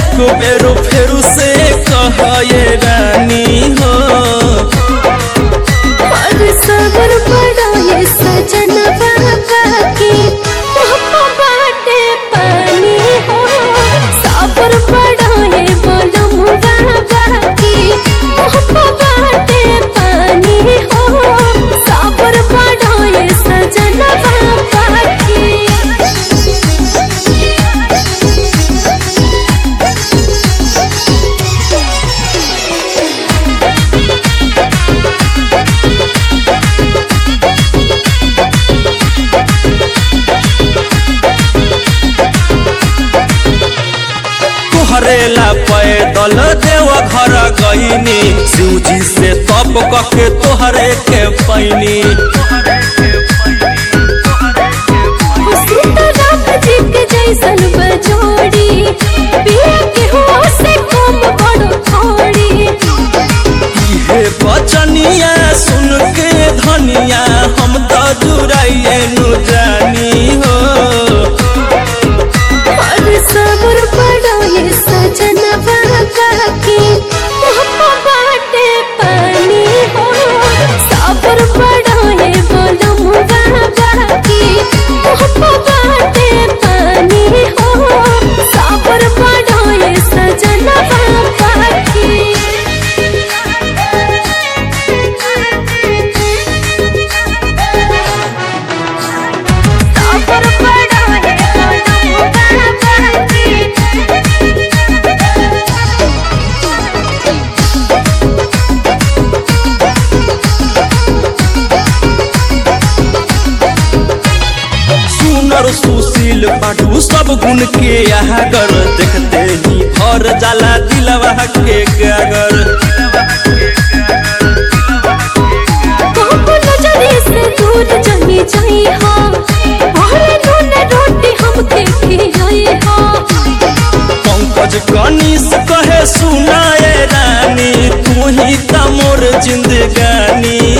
एक बेरो फेरू से कहे रानी हो और सबर बड़ा ये सजन बाबा की पापा बाटे पानी हो सबर बड़ा ये बोलम बाबा की पापा बाटे पानी हो सबर बड़ा ये सजन बाबा की तोहरे ला पैदल देव घर गईनी शिवजी से तप कके तोहरे के पैनी सीताराम जी के जैसन बजोड़ी पिया के हो से कम बड़ो थोड़ी इहे बचनिया सुन के धनिया हम तो जुड़ाइए नु जानी हो और सबर बड़ा ये सजन बाबा की पापा बाटे पानी हो सबर बड़ा ये बोलम बाबा की पापा बाटे पानी हो सबर बड़ा ये सजन बाबा की सबर बड़ा है बोलम बाबा की सुनर सुशील पाटू सब गुण के आगर देखते ही भर जाला दिलवा के गागर बाबू नजरे से दूर जमी जाई हा और नून रोटी हमके खिलाई हा पंकज कनिस कहे सुनाए रानी तू ही त मोर जिंदगानी